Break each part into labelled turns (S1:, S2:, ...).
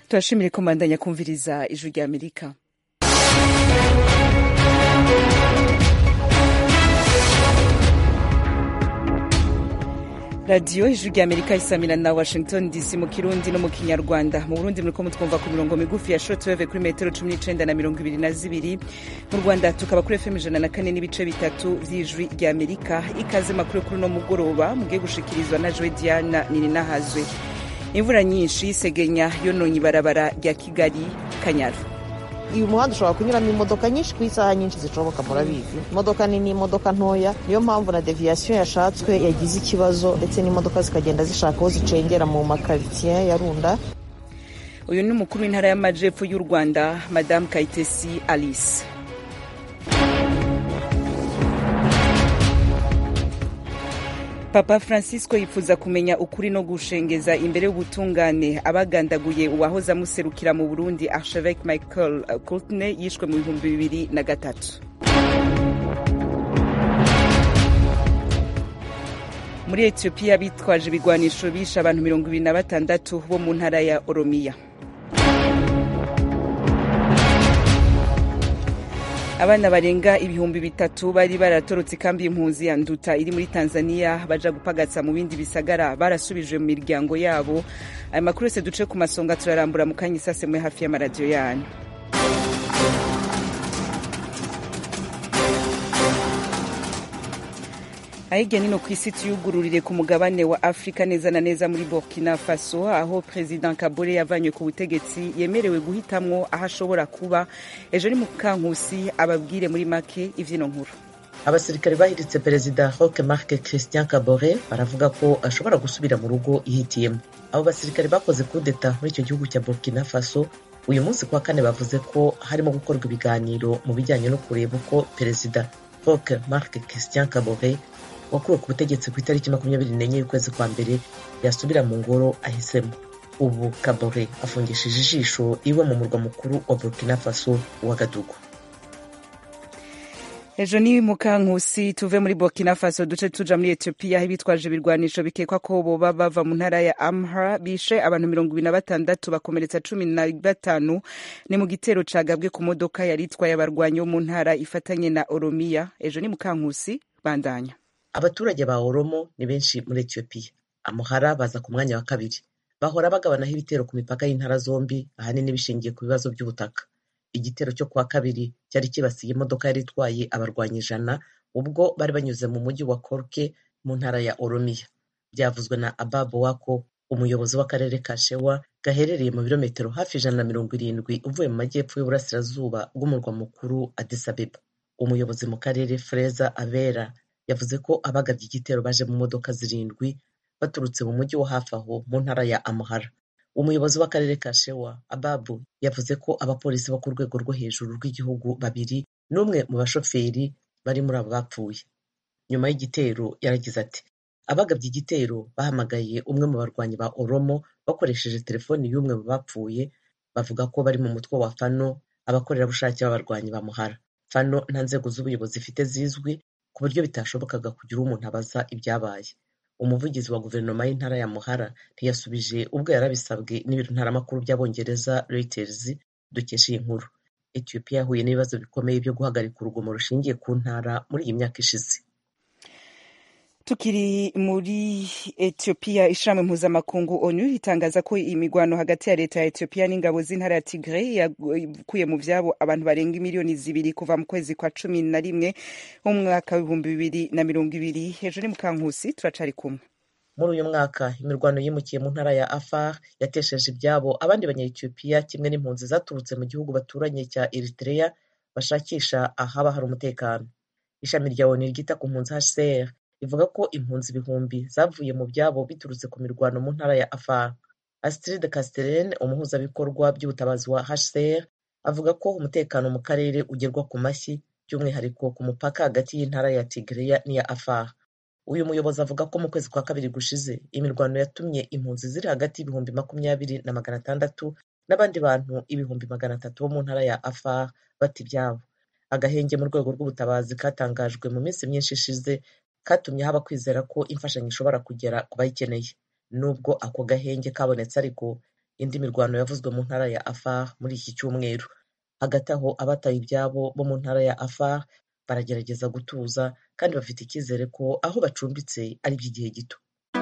S1: turashimire ko mbandanya kumviriza ijwi rya amerika radiyo ijwi rya amerika isamira na washington dc mu kirundi no mu kinyarwanda mu burundi muriko mutwumva ku mirongo migufi ya shortwave kuri metero cumi n'icenda na mirongo ibiri na zibiri mu rwanda tukaba kuri fm ijana na kane n'ibice bitatu vy'ijwi rya amerika ikaze makuru kuri uno mugoroba mugiye gushikirizwa na jowe diana nininahazwe imvura nyinshi segenya yononye ibarabara rya kigali kanyaru
S2: uyu muhanda ushobora kunyuramo imodoka nyinshi ku isaha nyinshi zishoboka murabizi imodoka nini imodoka ntoya niyo mpamvu na deviyasiyo yashatswe yagize ikibazo ndetse n'imodoka zikagenda zishaka aho zicengera mu makaritsiye ya runda
S1: uyu ni umukuru w'intara y'amajepfo y'u rwanda madamu kayitesi alice papa francisco yifuza kumenya ukuri no gushengeza imbere y'ubutungane abagandaguye uwahoze amuserukira mu burundi archevêque michael courtney yishwe mu bihumbi bibiri na gatatu muri etiyopiya bitwaje ibigwanisho bishe abantu mirongo ibiri na batandatu bo mu ntara ya oromiya abana barenga ibihumbi bitatu bari baratorotse ikambi y'impunzi ya nduta iri muri tanzania baja gupagatsa mu bindi bisagara barasubijwe mu miryango yabo ayo makuru yose duce ku masonga turarambura mu kanya isasemwe hafi y'amaradiyo yanyu ahirya nino ku isi tuyugururire ku mugabane wa afurika neza na neza muri burkina faso aho perezida kabore yavanywe ku butegetsi yemerewe guhitamwo aho ashobora kuba ejo ni mukankusi ababwire muri make ivyino nkuru
S3: abasirikare bahiritse perezida roque marc christian kabore baravuga ko ashobora gusubira mu rugo yihitiyemo abo basirikare bakoze kudeta muri icyo gihugu cya burkina faso uyu munsi kuwa kane bavuze ko harimo gukorwa ibiganiro mu bijyanye no kureba uko perezida roque marc christian kabore wakuwe ku butegetsi ku itariki makumyabiri n'enye y'ukwezi kwa mbere yasubira mu ngoro ahisemo ubu kabore afungishije ijisho iwe mu murwa mukuru wa burkina faso wa gadugu
S1: ejo ni mukankusi tuve muri burkina faso duce tuja muri etiyopiya aho bitwaje ibirwanisho bikekwa ko boba bava mu ntara ya amhara bishe abantu mirongo ibiri na batandatu bakomeretsa cumi na batanu ni mu gitero cagabwe ku modoka yari itwaye abarwanyi bo mu ntara ifatanye na oromiya ejo ni mukankusi bandanya
S3: abaturage ba oromo ni benshi muri etiyopiya amuhara baza ku mwanya wa kabiri bahora bagabanaho ibitero ku mipaka y'intara zombi ahanini bishingiye ku bibazo by'ubutaka igitero cyo kuwa kabiri cyari kibasiye imodoka yari itwaye abarwanyi ijana ubwo bari banyuze mu mujyi wa korke mu ntara ya oromiya byavuzwe na ababo wako umuyobozi w'akarere ka shewa gaherereye mu birometero hafi ijana na mirongo irindwi uvuye mu majyepfo y'uburasirazuba bw'umurwa mukuru adisabeba umuyobozi mu karere freza abera yavuze ko abagabye igitero baje mu modoka zirindwi baturutse mu mujyi wo hafi aho mu ntara ya amuhara umuyobozi w'akarere ka shewa ababu yavuze ko abapolisi bo ku rwego rwo hejuru rw'igihugu babiri n'umwe mu bashoferi bari muri abo bapfuye nyuma y'igitero yaragize ati abagabye igitero bahamagaye umwe mu barwanyi ba oromo bakoresheje telefoni y'umwe mu bapfuye bavuga ko bari mu mutwe wa fano abakorerabushake b'abarwanyi ba muhara fano nta nzego z'ubuyobozi ifite zizwi ku buryo bitashobokaga kugira umuntu abaza ibyabaye umuvugizi wa guverinoma y'intara ya muhara ntiyasubije ubwo yarabisabwe n'ibiro ntaramakuru by'abongereza reuters dukesha iyi nkuru etiyopiya yahuye n'ibibazo bikomeye byo guhagarika urugomo rushingiye ku ntara muri iyi myaka ishize
S1: tukiri muri etiyopiya ishami mpuzamakungu onu itangaza ko imigwano hagati ya leta ya etiyopiya n'ingabo z'intara ya tigre yakuye mu vyabo abantu barenga miliyoni zibiri kuva mu kwezi kwa cumi na rimwe w'umwaka w'ibihumbi bibiri na mirongo ibiri hejuru ni mukankusi turacari kumwe
S3: muri uyu mwaka imirwano yimukiye mu ntara ya afar yatesheje ibyabo abandi banyayetiyopiya kimwe n'impunzi zaturutse mu gihugu baturanye cya eritrea bashakisha ahaba hari umutekano ishami rya onu ryita ku mpunzi hcr rivuga ko impunzi ibihumbi zavuye mu byabo biturutse ku mirwano mu ntara ya afar astrid castellen umuhuzabikorwa by'ubutabazi wa hcr avuga ko umutekano mu karere ugerwa ku mashyi by'umwihariko ku mupaka hagati y'intara ya tigreya n'iya afar uyu muyobozi avuga ko mu kwezi kwa kabiri gushize imirwano yatumye impunzi ziri hagati y'ibihumbi makumyabiri na magana atandatu n'abandi bantu ibihumbi magana atatu bo mu ntara ya afar bata ibyabo agahenge mu rwego rw'ubutabazi katangajwe mu minsi myinshi ishize katumye haba kwizera ko imfashanyo ishobora kugera ku bayikeneye nubwo ako gahenge kabonetse ariko indi mirwano yavuzwe mu ntara ya afar muri iki cyumweru hagati aho abataye ibyabo bo mu ntara ya afar baragerageza gutuza kandi bafite icyizere ko aho bacumbitse ari iby'igihe gito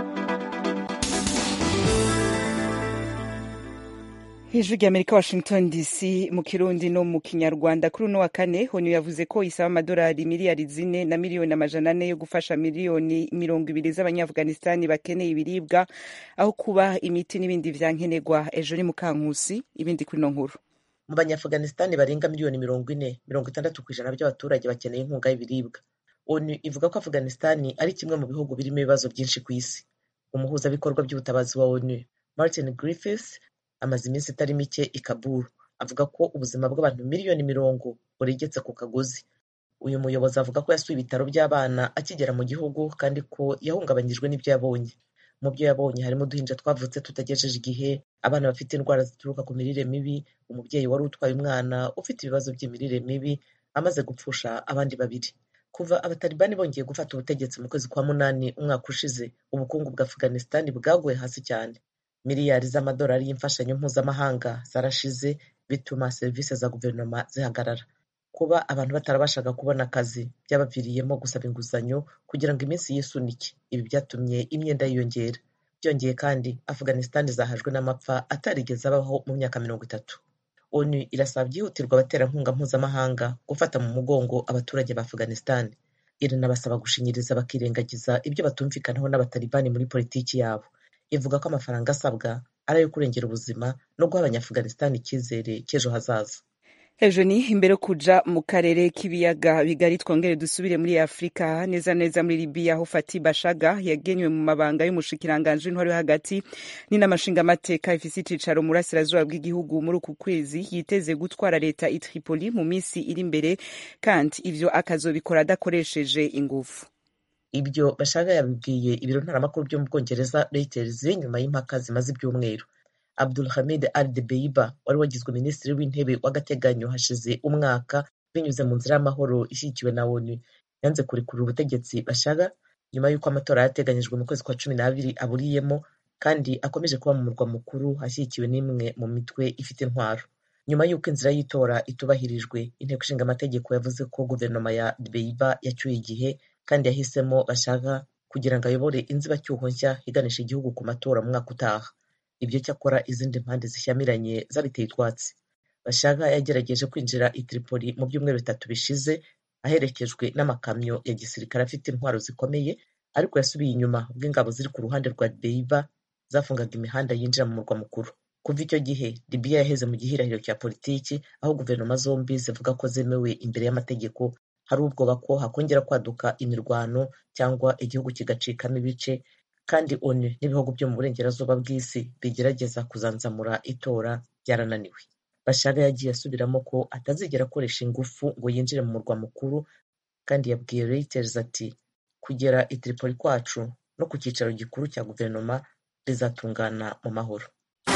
S1: ijwi ry'amerika washington dc mu kirundi no mu kinyarwanda kuri uno wa kane onu yavuze ko isaba amadolari miliyari zine na miliyoni amajana ane yo gufasha miliyoni mirongo ibiri z'abanyaafghanistani bakeneye ibiribwa aho kuba imiti n'ibindi vyankenerwa ejo ni mukankusi ibindi kuri ino nkuru
S3: mu banyaafghanistani barenga miliyoni mirongo ine mirongo itandatu ku ijana by'abaturage bakeneye inkunga y'ibiribwa onu ivuga ko afghanistani ari kimwe mu bihugu birimo ibibazo byinshi ku isi umuhuzabikorwa by'ubutabazi wa onu martin griffiths amaze iminsi itari mike i kaburu avuga ko ubuzima bw'abantu miliyoni mirongo buregetse ku kagozi uyu muyobozi avuga ko yasuye ibitaro by'abana akigera mu gihugu kandi ko yahungabanyijwe n'ibyo yabonye mu byo yabonye harimo uduhinja twavutse tutagejeje igihe abana bafite indwara zituruka ku mirire mibi umubyeyi wari utwaye umwana ufite ibibazo by'imirire mibi amaze gupfusha abandi babiri kuva abatalibani bongeye gufata ubutegetsi mu kwezi kwa munani umwaka ushize ubukungu bwa afghanistan bwaguye hasi cyane miliyari z'amadolari y'imfashanyo mpuzamahanga zarashize bituma serivisi za guverinoma zihagarara kuba abantu batarabashaga kubona akazi byabaviriyemo gusaba inguzanyo kugira ngo iminsi yisunike ibi byatumye imyenda yiyongera byongeye kandi afghanistan zahajwe n'amapfa atarigeze abaho mu myaka mirongo itatu onu irasaba byihutirwa abaterankunga mpuzamahanga gufata mu mugongo abaturage ba afghanistan iranabasaba gushinyiriza bakirengagiza ibyo batumvikanaho n'abatalibani muri politiki yabo ivuga ko amafaranga asabwa ari ayo kurengera ubuzima no guha abanyaafghanistan icyizere cy'ejo hazaza
S1: ejo ni imbere yo kuja mu karere k'ibiyaga bigari twongere dusubire muri afurika neza neza muri libiya aho fati bashaga yagenywe mu mabanga y'umushikiranganji w'intwari yo hagati n'inamashingamateka ifise icicaro mu burasirazuba bw'igihugu muri uku kwezi yiteze gutwara leta i tripoli mu minsi iri imbere kandi ivyo akazobikora adakoresheje inguvu
S3: ibyo bashaga yabibwiye ibiro ntaramakuru byo mu bwongereza reuters nyuma y'impaka zimaze ibyumweru abdul hamid al debeiba wari wagizwe minisitiri w'intebe w'agateganyo hashize umwaka binyuze mu nzira y'amahoro ishyigikiwe na onu yanze kurekurira ubutegetsi bashaga nyuma y'uko amatora yateganyijwe mu kwezi kwa cumi n'abiri aburiyemo kandi akomeje kuba mu murwa mukuru ashyigikiwe n'imwe mu mitwe ifite intwaro nyuma y'uko inzira y'itora itubahirijwe inteko ishinga amategeko yavuze ko guverinoma ya debeiba yacyuye igihe kandi yahisemo bashaka kugira ngo ayobore inzibacyuho nshya iganisha igihugu ku matora mu mwaka utaha ibyo cyakora izindi mpande zishyamiranye zabiteye utwatsi bashaka yagerageje kwinjira i tripoli mu byumweru bitatu bishize aherekejwe n'amakamyo ya gisirikare afite intwaro zikomeye ariko yasubiye inyuma ubwo ingabo ziri ku ruhande rwa beiba zafungaga imihanda yinjira mu murwa mukuru kuva icyo gihe libiya yaheze mu gihirahiro cya politiki aho guverinoma zombi zivuga ko zemewe imbere y'amategeko hari ubwoba ko hakongera kwaduka imirwano cyangwa igihugu kigacikamo ibice kandi onu n'ibihugu byo mu burengerazuba bw'isi bigerageza kuzanzamura itora byarananiwe bashaga yagiye asubiramo ko atazigera akoresha ingufu ngo yinjire mu murwa mukuru kandi yabwiye reuters ati kugera i tripoli kwacu no ku cyicaro gikuru cya guverinoma rizatungana mu mahoro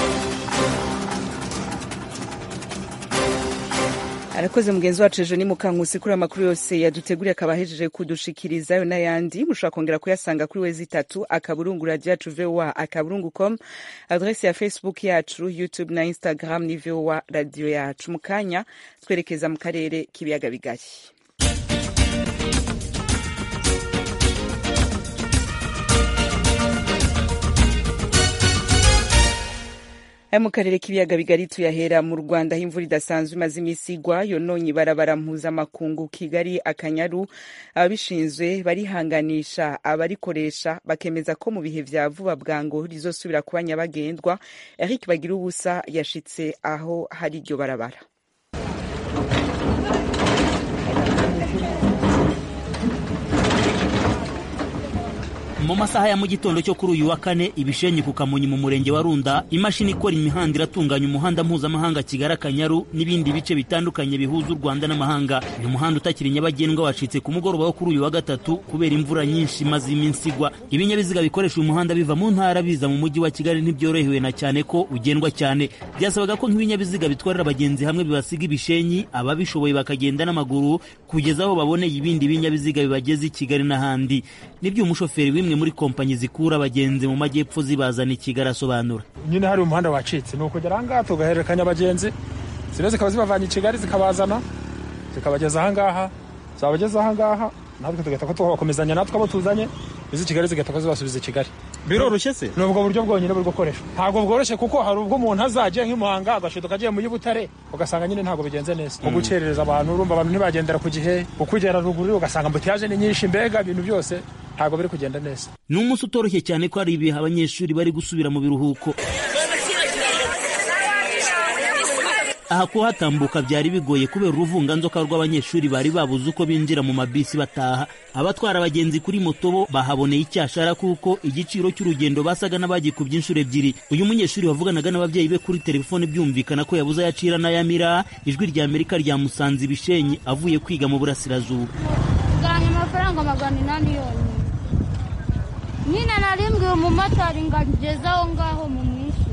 S1: arakoze mugenzi wacu ejo ni mukankusi kuri amakuru yose yaduteguriye akaba ahejeje kudushikiriza ayo n'ayandi mushobora kongera kuyasanga kuri wezi itatu akaburungu radiyo yacu voa akaburungu com adrese ya facebook yacu youtube na instagram ni voa radiyo yacu mu kanya twerekeza mu karere k'ibiyaga bigari aya mu karere k'ibiyaga bigari tuyahera mu rwanda aho imvura idasanzwe imaze iminsi igwa yononye ibarabara mpuzamakungu kigali akanyaru ababishinzwe barihanganisha abarikoresha bakemeza ko mu bihe vya vuba bwango rizosubira kuba nyabagendwa eric bagira ubusa yashitse aho hari iryo barabara
S4: mu masaha ya mu gitondo cyo kuri uyu wa kane ibishenyi ku kamonyi mu murenge wa runda imashini ikora imihanda iratunganya umuhanda mpuzamahanga kigali akanyaru n'ibindi bice bitandukanye bihuza u rwanda n'amahanga uyu muhanda utakiri nyabagendwa wacitse ku mugoroba wo kuri uyu wa gatatu kubera imvura nyinshi imaze iminsi igwa ibinyabiziga bikoresha uyu muhanda biva mu ntara biza mu mujyi wa kigali ntibyorohewe na cyane ko ugendwa cyane byasabaga ko nk'ibinyabiziga bitwarira abagenzi hamwe bibasiga ibishenyi ababishoboye bakagenda n'amaguru kugeza aho baboneye ibindi binyabiziga bibageza i kigali n'ahandi nibyo umushoferi w'imwe muri kompanyi zikura abagenzi mu majyepfo zibazana i kigali asobanura
S5: nyine hari umuhanda wacitse ni ukugera ahangaha tugahererekanya abagenzi zimwe zikaba zibavanye i kigali zikabazana zikabageza ahangaha zabageza ahangaha natwe tugahita ko tubakomezanya natwe abo tuzanye izi kigali zigahita ko zibasubiza i kigali
S6: biroroshye se
S5: ni ubwo buryo bwonyine buri gukoreshwa ntabwo bworoshye kuko hari ubwo umuntu azajya nk'imuhanga agashiduka agiye mu y'ubutare ugasanga nyine ntabwo bigenze neza nko gukerereza abantu urumva abantu ntibagendera ku gihe ukugera ruguru ugasanga mbutiyaje ni nyinshi mbega ibintu byose ntabwo biri kugenda neza
S4: ni umunsi utoroshye cyane ko hari ibihe abanyeshuri bari gusubira mu biruhuko aha kuhatambuka byari bigoye kubera uruvunganzoka rw'abanyeshuri bari babuze uko binjira mu mabisi bataha abatwara abagenzi kuri moto bo bahaboneye icyashara kuko igiciro cy'urugendo basaga n'abagikubye inshuro ebyiri uyu munyeshuri wavuganaga n'ababyeyi be kuri telefone byumvikana ko yabuze ayacira n'ayamira ijwi rya amerika ryamusanze ibishenyi avuye kwiga mu burasirazuba
S7: ganya amafaranga magana inani yonyine nyine narimbwiye umumotari ngo angeze aho ngaho mu mwishyura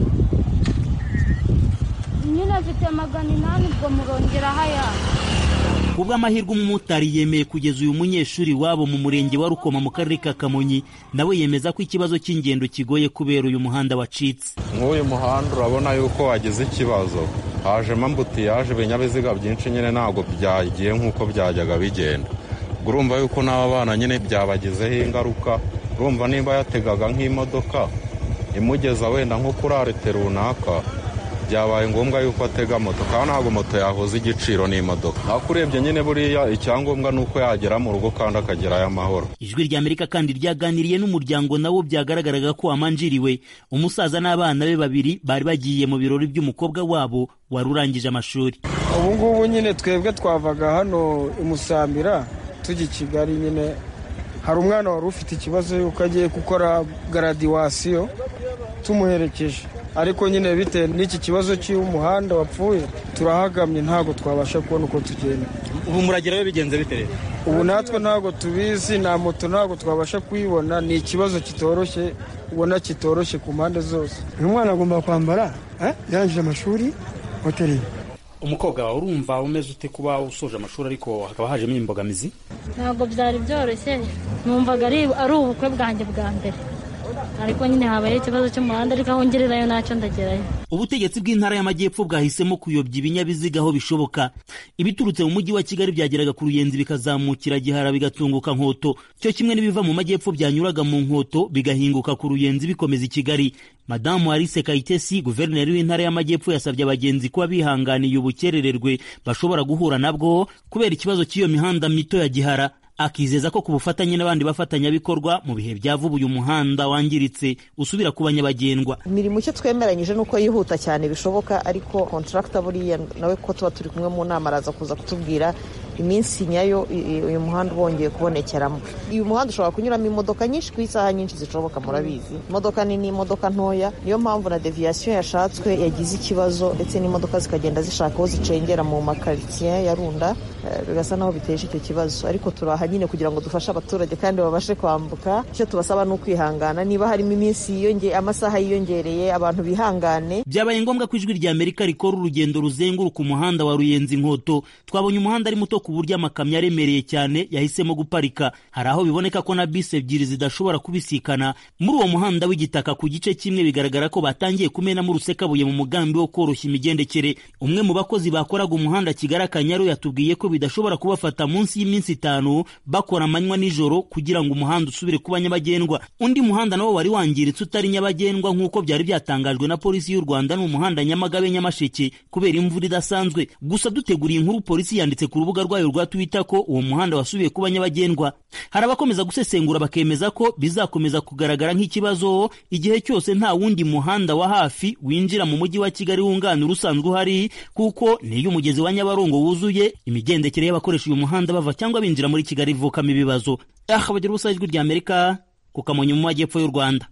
S7: nyine afite magana inani ubwo murongeraho ayandi
S4: ku bw'amahirwe umumotari yemeye kugeza uyu munyeshuri wabo mu murenge wa rukoma mu karere ka kamonyi nawe yemeza ko ikibazo cy'ingendo kigoye kubera uyu muhanda wacitse
S8: nk'uyu muhanda urabona yuko wagize ikibazo hajemo ambutiyaje ibinyabiziga byinshi nyine ntabwo byagiye nk'uko byajyaga bigenda urumva yuko n'aba bana nyine byabagizeho ingaruka urumva niba yategaga nk'imodoka imugeza wenda nko kuri arete runaka byabaye ngombwa yuko atega moto kandi ntabwo moto yahuza igiciro n'imodoka ariko urebye nyine buriya icyangombwa ni uko yagera mu rugo kandi akagerayo amahoro
S4: ijwi rya amerika kandi ryaganiriye n'umuryango nawo byagaragaraga ko wamanjiriwe umusaza n'abana be babiri bari bagiye mu birori by'umukobwa wabo wari urangije amashuri
S9: ubu ngubu nyine twebwe twavaga hano i musambira tujya i kigali nyine hari umwana wari ufite ikibazo yuko agiye gukora garadiwasiyo tumuherekeje ariko nyine bitewe n'iki kibazo cy'umuhanda wapfuye turahagamye ntabwo twabasha kubona uko tugenda
S6: ubu muragerayo bigenze bite rero
S9: ubu natwe ntabwo tubizi na moto ntabwo twabasha kuyibona ni ikibazo kitoroshye ubona kitoroshye ku mpande zose
S10: uyu mwana agomba kwambara yarangije amashuri hoteli
S6: umukobwa wawe urumva umeze ute kuba usoje amashuri ariko hakaba hajemo imbogamizi
S7: ntabwo byari byoroshye numvaga ari ubukwe bwanjye bwa mbere ariko nyine habayeho ikibazo cy'umuhanda ariko aho ngererayo ntacyo ndagerayo
S4: ubutegetsi bw'intara y'amajyepfo bwahisemo kuyobya ibinyabiziga aho bishoboka ibiturutse mu mujyi wa kigali byageraga ku ruyenzi bikazamukira gihara bigatunguka nkoto cyo kimwe n'ibiva mu majyepfo byanyuraga mu nkoto bigahinguka ku ruyenzi bikomeza i kigali madamu alice kayitesi guverineri w'intara y'amajyepfo yasabye abagenzi kuba bihanganiye ubukerererwe bashobora guhura nabwo kubera ikibazo cy'iyo mihanda mito ya gihara akizeza ko ku bufatanye n'abandi bafatanyabikorwa mu bihe bya vuba uyu muhanda wangiritse usubira ku banyabagendwa
S2: imirimo icyo twemeranyije ni uko yihuta cyane bishoboka ariko kontaragita buriya nawe ko tuba turi kumwe mu nama araza kuza kutubwira iminsi nyayo uyu muhanda ubongeye kubonekeramo uyu muhanda ushobora kunyuramo imodoka nyinshi ku isaha nyinshi zishoboka murabizi imodoka nini imodoka ntoya niyo mpamvu na deviyasiyo yashatswe yagize ikibazo ndetse n'imodoka zikagenda zishaka aho zicengera mu makaritsiye ya runda bigasa naho biteje icyo kibazo ariko turaha nyine kugira ngo dufashe abaturage kandi babashe kwambuka icyo tubasaba ni ukwihangana niba harimo iminsi yiyongeye amasaha yiyongereye abantu bihangane
S4: byabaye ngombwa ko ijwi rya amerika rikora urugendo ruzenguruka umuhanda wa ruyenzi nkoto twabonye umuhanda ari muto ku buryo amakamyo aremereye cyane yahisemo guparika hari aho biboneka ko na bisi ebyiri zidashobora kubisikana muri uwo muhanda w'igitaka ku gice kimwe bigaragara ko batangiye kumenamo urusekabuye mu mugambi wo koroshya imigendekere umwe mu bakozi bakoraga umuhanda kigali akanyaru yatubwiye ko bidashobora kubafata munsi y'iminsi itanu bakora amanywa nijoro kugira ngo umuhanda usubire kuba nyabagendwa undi muhanda nawo wari wangiritse utari nyabagendwa nk'uko byari byatangajwe na polisi y'u rwanda ni umuhanda nyamagabe nyamasheke kubera imvura idasanzwe gusa duteguriye inkuru polisi yanditse ku rubuga rwayo rwa twitter ko uwo muhanda wasubiye kuba nyabagendwa hari abakomeza gusesengura bakemeza ko bizakomeza kugaragara nk'ikibazo igihe cyose nta wundi muhanda wa hafi winjira mu mujyi wa kigali wunganira usanzwe uhari kuko niyo umugezi wa nyabarongo wuzuye imigendekere y'abakoresha uyu muhanda bava cyangwa binjira muri kigali ivukamo ibibazo aha bagira ubusa ijwi rya amerika ku kamonyi mu majyepfo y'u rwanda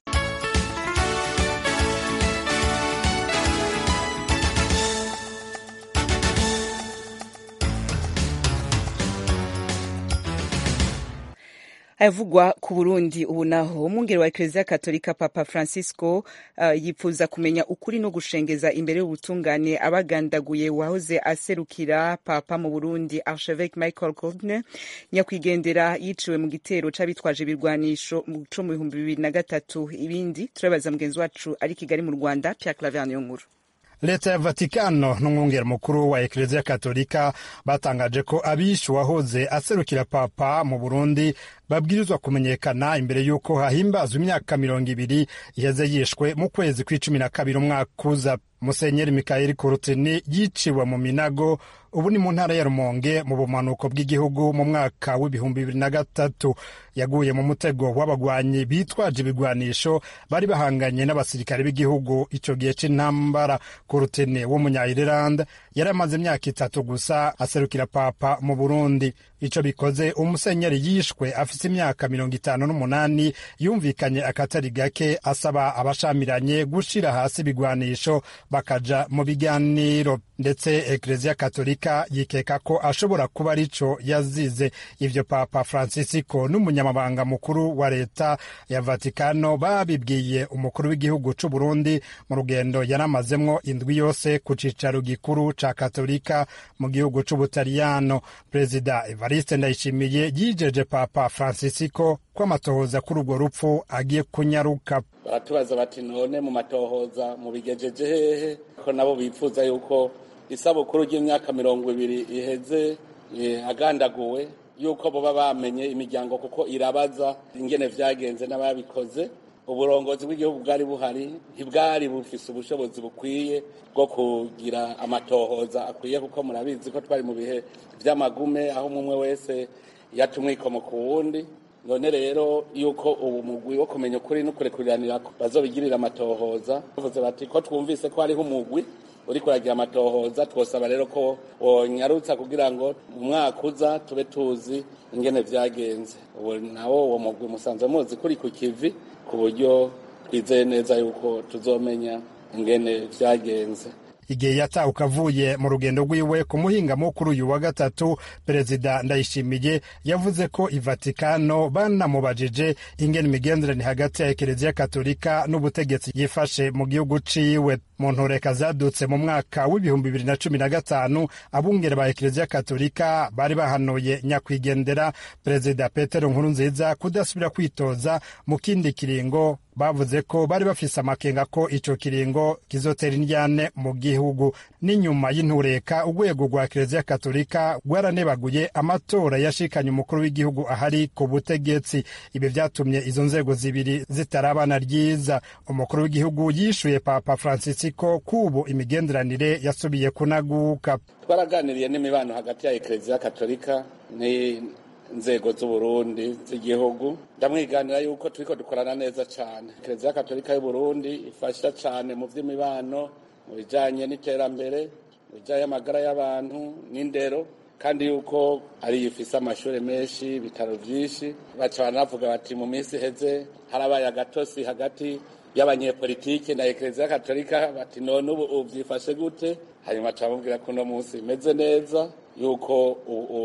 S1: ayavugwa ku burundi ubu naho umwungeri wa ekereziya katolika papa francisco uh, yipfuza kumenya ukuri no gushengeza imbere y'ubutungane abagandaguye wahoze aserukira papa mu burundi archevêque michael goldner nyakwigendera yiciwe mu gitero c'abitwaje ibirwanisho co mu bihumbi bibiri na gatatu ibindi turabaza mugenzi wacu ari kigali mu rwanda pierre claver niyo nkuru
S11: leta ya vatikano n'umwungeri mukuru wa ekereziya katolika batangaje ko abishe uwahoze aserukira papa mu burundi babwirizwa kumenyekana imbere y'uko hahimbazwa imyaka mirongo ibiri iheze yishwe mu kwezi kw'icumi na kabiri umwaka uza musenyeri mikayeli kurutini yiciwe mu minago ubu ni mu ntara ya rumonge mu bumanuko bw'igihugu mu mwaka w'ibihumbi bibiri na gatatu yaguye mu mutego w'abagwanyi bitwaje ibigwanisho bari bahanganye n'abasirikare b'igihugu icyo gihe c'intambara kurutini w'umunya-ireland yari amaze imyaka itatu gusa aserukira papa mu burundi ico bikoze umusenyeri yishwe afise imyaka mirongo itanu n'umunani yumvikanye akatari gake asaba abashamiranye gushira hasi ibigwanisho bakaja mu biganiro ndetse ekereziya katolika yikeka ko ashobora kuba arico yazize ivyo papa francisco n'umunyamabanga mukuru wa leta ya vatikano babibwiye umukuru w'igihugu c'u burundi mu rugendo yaramazemwo indwi yose ku cicaro gikuru ca katolika mu gihugu c'ubutaliyano perezida evariste ndayishimiye yijeje papa francisco ko amatohoza kuri urwo rupfu agiye kunyaruka
S12: baratubaza bati none mu matohoza mubigejeje hehe ko nabo bifuza yuko isabukuru ry'imyaka mirongo ibiri iheze agandaguwe yuko boba bamenye imiryango kuko irabaza ingene vyagenze n'ababikoze uburongozi bw'igihugu bwari buhari ntibwari bufise ubushobozi bukwiye bwo kugira amatohoza akwiye kuko murabizi ko twari mu bihe vy'amagume aho umwe wese yata umwikomo ku wundi none rero yuko ubu mugwi wo kumenya ukuri no kurekuriranira bazobigirira amatohoza bavuze bati ko twumvise ko hariho umugwi uri kuragira amatohoza twosaba rero ko wonyarutsa kugira ngo mu mwaka uza tube tuzi ingene vyagenze ubu nawo uwo mugwi musanzwe muzi kuri ku kivi ku buryo twizeye neza yuko tuzomenya ingene vyagenze
S11: igihe yatahuka avuye mu rugendo rwiwe ku muhingamo kuri uyu wa gatatu perezida ndayishimiye yavuze ko ivatikano banamubajije ingene imigenderanire hagati ya ekereziya katolika n'ubutegetsi yifashe mu gihugu ciwe mu ntoreka zadutse mu mwaka w'ibihumbi bibiri na cumi na gatanu abungere ba ekereziya katolika bari bahanuye nyakwigendera perezida petero nkurunziza kudasubira kwitoza mu kindi kiringo bavuze ko bari bafise amakenga ko ico kiringo kizotera indyane mu gihugu n'inyuma y'intureka urwego rwa kereziya katolika rwaranebaguye amatora yashikanye umukuru w'igihugu ahari ku butegetsi ibi vyatumye izo nzego zibiri zitarabana ryiza umukuru w'igihugu yishuye papa francisco kubu imigenderanire yasubiye kunaguka
S12: twaraganiriye n'imibano hagati ya ekereziya katolika ni inzego z'uburundi z'igihugu ndamwiganira yuko turiko dukorana neza cyane kereziya katolika y'uburundi ifasha cyane mu by'imibano mu bijanye n'iterambere mu bijanye n'amagara y'abantu n'indero kandi yuko ari ifise amashuri menshi ibitaro byinshi baca banavuga bati mu minsi iheze harabaye agatosi hagati y'abanyepolitike na ekereziya katolika bati none ubu byifashe gute hanyuma camubwira ko uno munsi bimeze neza yuko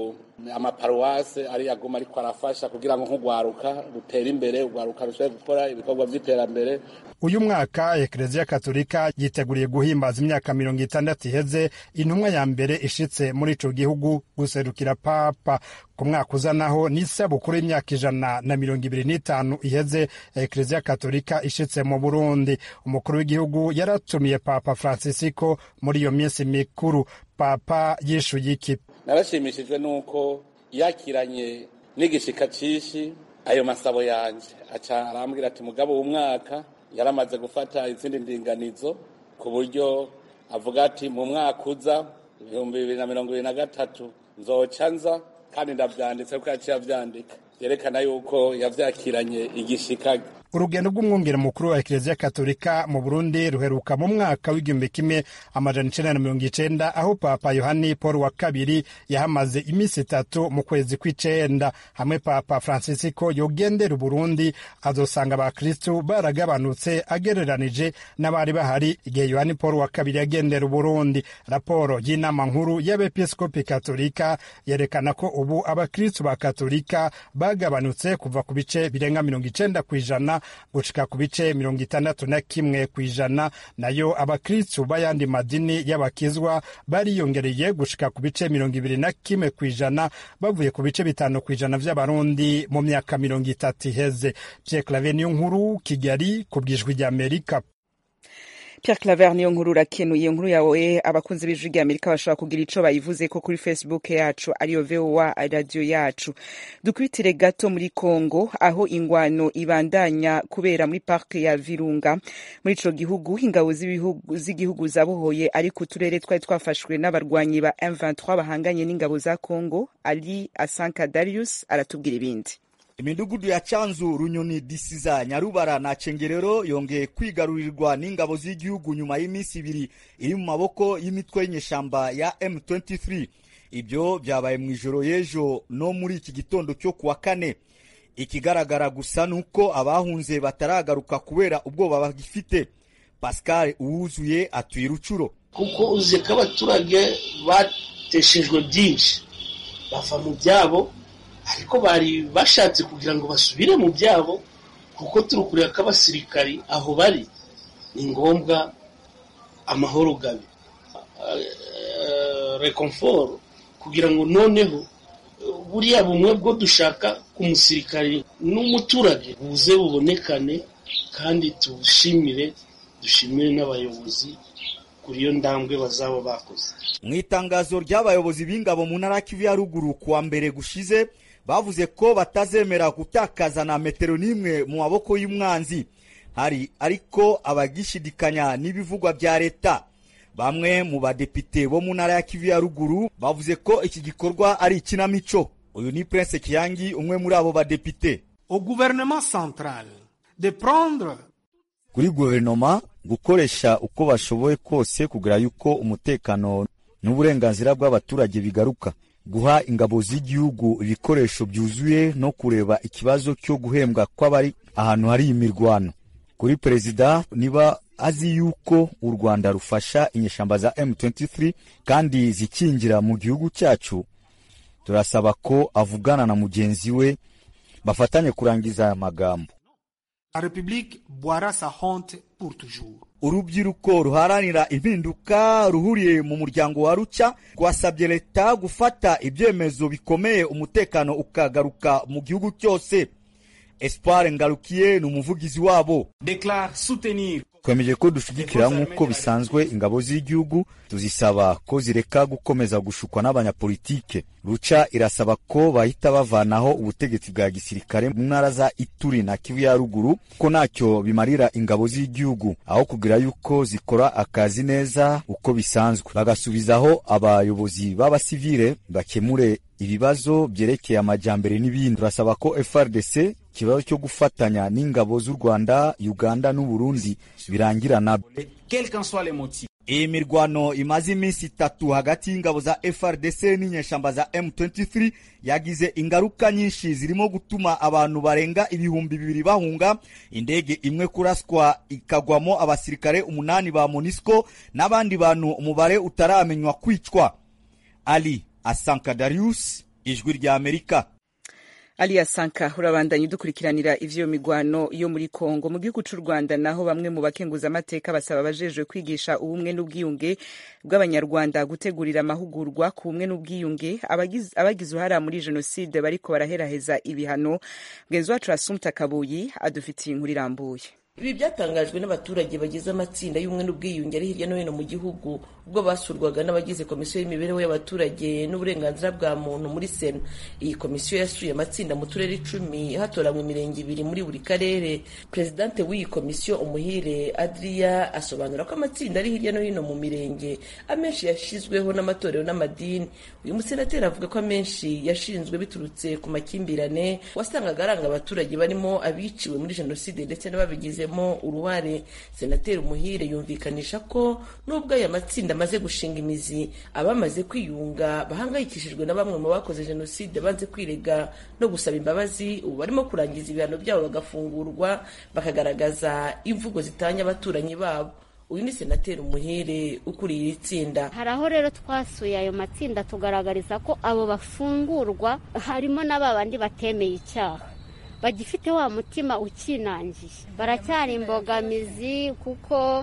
S12: amaparuwase ari aguma ariko arafasha kugira ngo nk'urwaruka rutere imbere urwaruka rushobore gukora ibikorwa by'iterambere
S11: uyu mwaka ekereziya katolika yiteguriye guhimbaza imyaka mirongo itandatu iheze intumwa ya mbere ishitse muri ico gihugu guserukira papa ku mwaka uza naho ni isabukuru y'imyaka ijana na mirongo ibiri n'itanu iheze ekereziya katolika ishitse mu burundi umukuru w'igihugu yaratumiye papa francisco muri iyo minsi mikuru papa yishuye iki
S12: narashimishijwe n'uko yakiranye n'igishika cishi ayo masabo yanje aca arambwira ati mugabo w'umwaka yaramaze gufata izindi ndinganizo ku buryo avuga ati mu mwaka uza ibihumbi bibiri na mirongo ibiri na gatatu nzoca nza kandi ndavyanditse kuko yaciye avyandika vyerekana yuko yavyakiranye igishika
S11: urugendo rw'umwungere mukuru wa ekereziya katolika mu burundi ruheruka mu mwaka w'igihumbi kimwe amajana icenda na mirongo icenda aho papa yohani paul wa kabiri yahamaze iminsi itatu mu kwezi kw'icenda hamwe papa francisco yogendera uburundi azosanga abakristu baragabanutse agereranije n'abari bahari igihe yohani paul wa kabiri yagendera uburundi raporo y'inama nkuru y'abepiskopi katolika yerekana ko ubu abakristu ba katolika bagabanutse kuva ku bice birenga mirongo icenda ku ijana gushika ku bice mirongo itandatu na kimwe ku ijana nayo abakristu b'ayandi madini y'abakizwa bariyongereye gushika ku bice mirongo ibiri na kimwe ku ijana bavuye ku bice bitanu ku ijana vy'abarundi mu myaka mirongo itatu iheze pierre clave niyo nkuru kigali ku bwijwi ry'amerika
S1: Pierre Claver niyo nkuru urakenuye inkuru yawe abakunzi b'ijwi rya Amerika bashobora kugira ico bayivuze ko kuri Facebook yacu ariyo VOA radio yacu dukubitire gato muri Congo aho ingwano ibandanya kubera muri parke ya Virunga muri ico gihugu ingabo z'igihugu zabohoye ariko uturere twari twafashwe n'abarwanyi ba M23 bahanganye n'ingabo za Congo Ali Asanka Darius aratubwira ibindi
S13: imidugudu ya Chanzu, Runyoni, Disiza, Nyarubara na Cengerero yongeye kwigarurirwa n'ingabo z'igihugu nyuma y'iminsi ibiri iri mu maboko y'imitwe y'inyeshamba ya M23. Ibyo byabaye mu ijoro y'ejo no muri iki gitondo cyo kuwa kane. Ikigaragara gusa ni uko abahunze bataragaruka kubera ubwoba bagifite. Pascal Uwuzuye atuye Rucuro.
S14: kuko uzi ko abaturage bateshejwe byinshi bava mu byabo ariko bari bashatse kugira ngo basubire mu byabo kuko turi kureba ko abasirikari aho bari ni ngombwa amahoro gabe rekomforo kugira ngo noneho buriya bumwe bwo dushaka ku musirikari n'umuturage buze bubonekane kandi tubushimire dushimire n'abayobozi kuri iyo ndambwe bazaba bakoze
S13: mu itangazo ry'abayobozi b'ingabo mu ntara Kivu ya ruguru kuwa mbere gushize bavuze ko batazemera gutakaza na metero n'imwe mu maboko y'umwanzi hari ariko abagishidikanya n'ibivugwa bya leta bamwe mu badepite bo mu ntara ya Kivu ya ruguru bavuze ko iki gikorwa ari ikinamico uyu ni Prince Kiyangi umwe muri abo badepite
S15: au gouvernement central de prendre
S13: kuri guverinoma gukoresha uko bashoboye kose kugira yuko umutekano n'uburenganzira bw'abaturage bigaruka guha ingabo z'igihugu ibikoresho byuzuye no kureba ikibazo cyo guhembwa kw'abari ahantu hari imirwano kuri perezida niba azi yuko u rwanda rufasha inyeshamba za M23 kandi zikingira mu gihugu cyacu turasaba ko avugana na mugenzi we bafatanye kurangiza aya magambo
S15: la république boira sa honte pour toujours
S13: urubyiruko ruharanira impinduka ruhuriye mu muryango wa ruca rwasabye leta gufata ibyemezo bikomeye umutekano ukagaruka mu gihugu cyose espoir ngarukiye ni umuvugizi wabo
S15: déclare soutenir
S13: twemeje ko dushyigikira nk'uko bisanzwe ingabo z'igihugu tuzisaba ko zireka gukomeza gushukwa n'abanyapolitike ruca irasaba ko bahita bavanaho ubutegetsi bwa gisirikare mu ntara za ituri na kivu ya ruguru ko ntacyo bimarira ingabo z'igihugu aho kugira yuko zikora akazi neza uko bisanzwe bagasubizaho abayobozi b'abasivile bakemure ibibazo byerekeye amajyambere n'ibindi turasaba ko frdc ikibazo cyo gufatanya n'ingabo z'u rwanda uganda n'uburundi birangira nabyo iyi mirwano imaze iminsi itatu hagati y'ingabo za frdc n'inyeshamba za m23 yagize ingaruka nyinshi zirimo gutuma abantu barenga ibihumbi bibiri bahunga indege imwe kuraswa ikagwamo abasirikare umunani ba monisco n'abandi bantu umubare utaramenywa kwicwa ali asanka darius ijwi rya amerika
S1: aliya sanka urabandanya udukurikiranira ivyo migwano yo muri kongo mu gihugu c'u rwanda naho bamwe mu bakenguzamateka basaba abajejwe kwigisha ubumwe n'ubwiyunge bw'abanyarwanda gutegurira amahugurwa ku bumwe n'ubwiyunge abagize uruhara muri jenoside bariko baraheraheza ibihano mugenzi wacu asumta kabuyi adufitiye inkuru irambuye
S16: ibi byatangajwe n'abaturage bagize amatsinda y'ubumwe n'ubwiyunge ari hirya no hino mu gihugu ubwo basurwaga n'abagize komisiyo y'imibereho y'abaturage n'uburenganzira bwa muntu muri sena iyi komisiyo yasuye amatsinda mu turere icumi hatoranywa imirenge ibiri muri buri karere perezidante w'iyi komisiyo umuhire adriya asobanura ko amatsinda ari hirya no hino mu mirenge amenshi yashyizweho n'amatorero n'amadini uyu musenateri avuga ko amenshi yashinzwe biturutse ku makimbirane wasangaga aranga abaturage barimo abiciwe muri jenoside ndetse n'ababigizemo uruhare senateri umuhire yumvikanisha ko nubwo aya matsinda amaze gushinga imizi abamaze kwiyunga bahangayikishijwe na bamwe mu bakoze jenoside banze kwirega no gusaba imbabazi ubu barimo kurangiza ibihano byabo bagafungurwa bakagaragaza imvugo zitanya abaturanyi babo uyu ni senateri umuhire ukuriye iri tsinda
S17: hari aho rero twasuye ayo matsinda tugaragariza ko abo bafungurwa harimo n'aba bandi batemeye icyaha bagifite wa mutima ukinangiye baracyari imbogamizi kuko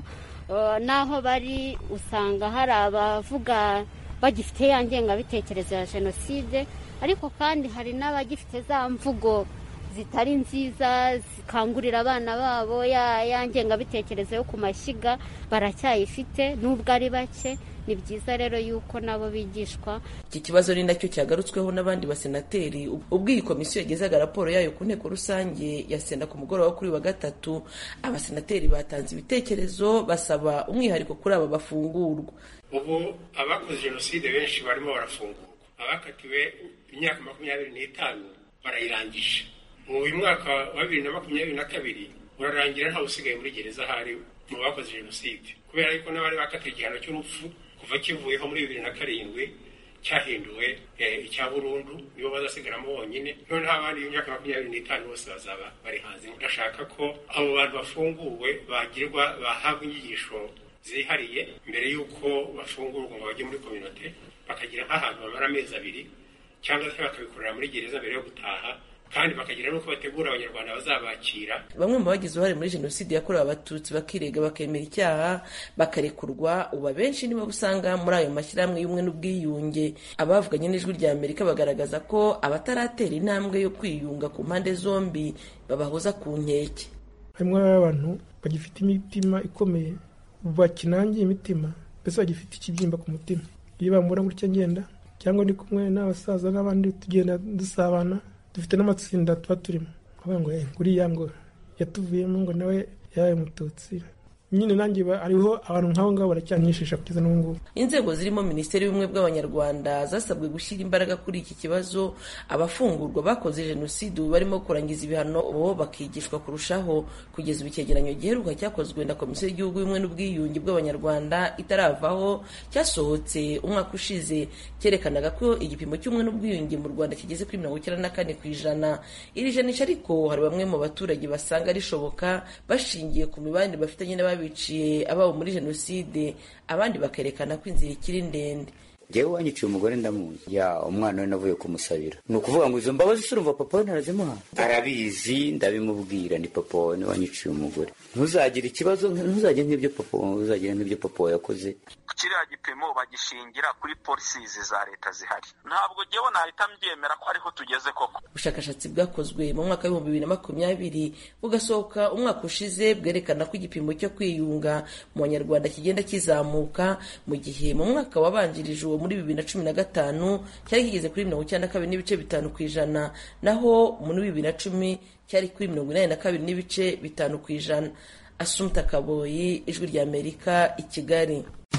S17: n'aho bari usanga hari abavuga bagifite ya ngengabitekerezo ya jenoside ariko kandi hari n'abagifite za mvugo zitari nziza zikangurira abana babo ya ngengabitekerezo yo ku mashyiga baracyayifite nubwo ari bake ni byiza rero yuko nabo bigishwa
S16: iki kibazo ni nacyo cyagarutsweho n'abandi basenateri ubwo iyi komisiyo yagezaga raporo yayo ku nteko rusange ya sena ku mugoroba kuri wa gatatu abasenateri batanze ibitekerezo basaba umwihariko kuri aba bafungurwa
S18: ubu abakoze jenoside benshi barimo barafungurwa abakatiwe imyaka makumyabiri n'itanu barayirangije mu uyu mwaka wa bibiri na makumyabiri na kabiri urarangira ntawe usigaye muri gereza ahari mu bakoze jenoside kubera yuko n'abari bakatiwe igihano cy'urupfu kuva kivuyeho muri bibiri na karindwi cyahinduwe icya burundu nibo bazasigaramo bonyine noneho abandi b'imyaka makumyabiri n'itanu bose bazaba bari hanze ndashaka ko abo bantu bafunguwe bagirwa bahabwa inyigisho zihariye mbere y'uko bafungurwa ngo bajye muri kominote bakagira nk'ahantu bamara amezi abiri cyangwa se bakabikorera muri gereza mbere yo gutaha kandi bakagira n'uko bategura abanyarwanda bazabakira
S16: bamwe mu bagize uruhare muri jenoside yakorewe abatutsi bakirega bakemera icyaha bakarekurwa ubu abenshi nibo usanga muri ayo mashyirahamwe y'ubumwe n'ubwiyunge abavuganye n'ijwi rya amerika bagaragaza ko abataratera intambwe yo kwiyunga ku mpande zombi babahoza ku nkeke
S10: harimo abantu bagifite imitima ikomeye bakinangiye imitima mbese bagifite ikibyimba ku mutima iyo bambura gutya ngenda cyangwa ndi kumwe n'abasaza n'abandi tugenda dusabana dufite n'amatsinda tuba turimo avuga ngo nguriya ngo yatuvuyemo ngo nawe yabaye umututsi nyine nanjye hariho abantu nk'abo ngabo baracyanyishisha kugeza n'ubu ngubu
S16: inzego zirimo minisiteri y'ubumwe bw'abanyarwanda zasabwe gushyira imbaraga kuri iki kibazo abafungurwa bakoze jenoside ubu barimo kurangiza ibihano bo bakigishwa kurushaho kugeza ubu icyegeranyo giheruka cyakozwe na komisiyo y'igihugu y'ubumwe n'ubwiyunge bw'abanyarwanda itaravaho cyasohotse umwaka ushize cyerekanaga ko igipimo cy'ubumwe n'ubwiyunge mu rwanda kigeze kuri mirongo icyenda na kane ku ijana iri janisha ariko hari bamwe mu baturage basanga rishoboka bashingiye ku mibanire bafitanye n'ababi biciye ababo muri jenoside abandi bakerekana ko inzira ikiri ndende
S19: njyewe wanyiciye umugore ndamuzi ya umwana we navuye kumusabira ni ukuvuga ngo izo mbabazi se urumva papa we ntarazimuha arabizi ndabimubwira ni papa wawe niwe wanyiciye umugore ntuzagire ikibazo ntuzagire nk'ibyo papa ntuzagire nk'ibyo papa wawe yakoze
S20: kiriya gipimo bagishingira kuri polisizi za leta zihari ntabwo njyewe nahita mbyemera ko ariho tugeze koko
S16: ubushakashatsi bwakozwe mu mwaka w'ibihumbi bibiri na makumyabiri bugasohoka umwaka ushize bwerekana ko igipimo cyo kwiyunga mu banyarwanda kigenda kizamuka mu gihe mu mwaka wabanjirije uwo muri bibiri na cumi na gatanu cyari kigeze kuri mirongo icyenda na kabiri n'ibice bitanu ku ijana naho muri bibiri na cumi cyari kuri mirongo inani na kabiri n'ibice bitanu ku ijana asumta kaboyi ijwi rya amerika i kigali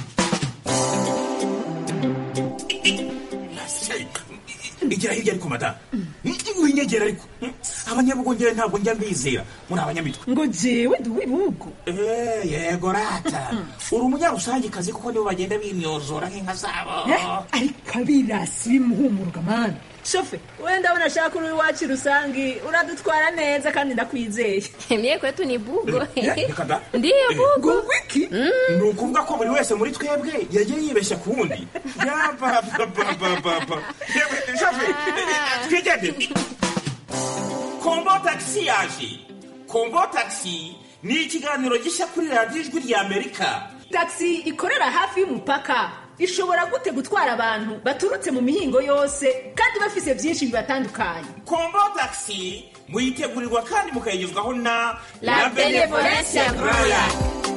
S21: igira hirya ariko madamu winyegera ariko abanyabugongera ntabwo njya mbizera muri abanyamitwe
S22: ngo jewe ndi uw'ibihugu
S21: yego rata uri umunyarusangikazi kuko nibo bagenda bimyozora nk'inka zabo
S22: ariko abirasi bimuhumuruka mani shofe we ndabona ashaka uri iwacu rusangi uradutwara neza kandi ndakwizeye
S23: mye kwetu ni bugo
S21: ndiyo
S23: bugo
S21: wiki ni ukuvuga ko buri wese muri twebwe yagiye yibeshya ku wundi yabababababa shofe twigende kombo tagisi yaje kombo tagisi ni ikiganiro gishya kuri radiyo ijwi rya amerika
S22: tagisi ikorera hafi y'umupaka ishobora gute gutwara abantu baturutse mu mihingo yose kandi bafise byinshi bibatandukanye
S21: kombo tagisi muyitegurirwa kandi mukayigezwaho na
S22: La Benevolencia Royal.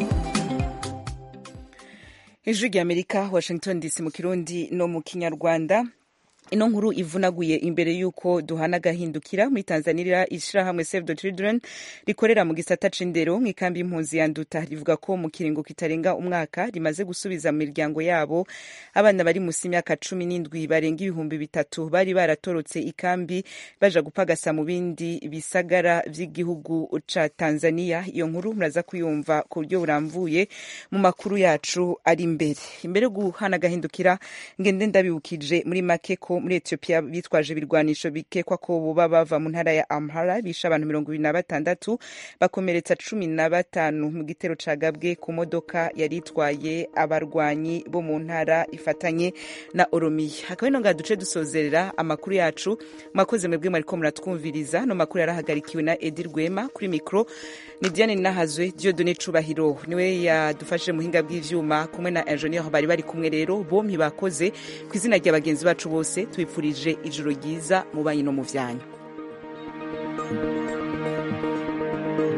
S1: ijwi rya amerika washington dc mu kirundi no mu kinyarwanda ino nkuru ivunaguye imbere y'uko duhana agahindukira muri tanzania ishyirahamwe save the children rikorera mu gisata c'indero mu ikambi y'impunzi ya nduta rivuga ko mu kiringo kitarenga umwaka rimaze gusubiza mu miryango yabo abana bari munsi y'imyaka cumi n'indwi barenga ibihumbi bitatu bari baratorotse ikambi baja gupagasa mu bindi bisagara vy'igihugu ca tanzania iyo nkuru muraza kuyumva ku buryo buramvuye mu makuru yacu ari imbere imbere yo guhana agahindukira ngende ndabibukije muri make ko muri Ethiopia bitwaje ibirwanisho bikekwa ko boba bava mu ntara ya Amhara bisha abantu mirongo ibiri na batandatu bakomeretsa cumi na batanu mu gitero cagabwe ku modoka yari itwaye abarwanyi bo mu ntara ifatanye na Oromiya hakaba ino ngaha duce dusozerera amakuru yacu mwakoze mwebwe mwariko muratwumviriza no makuru yarahagarikiwe na Edi Rwema kuri mikro ni Diane Nahazwe Dieudonné Cubahiro niwe yadufashije muhinga bw'ivyuma kumwe na ingenieur bari bari kumwe rero bompi bakoze ku izina rya bagenzi bacu bose tubipfurije ijoro ryiza mu banyi no mu vyanyu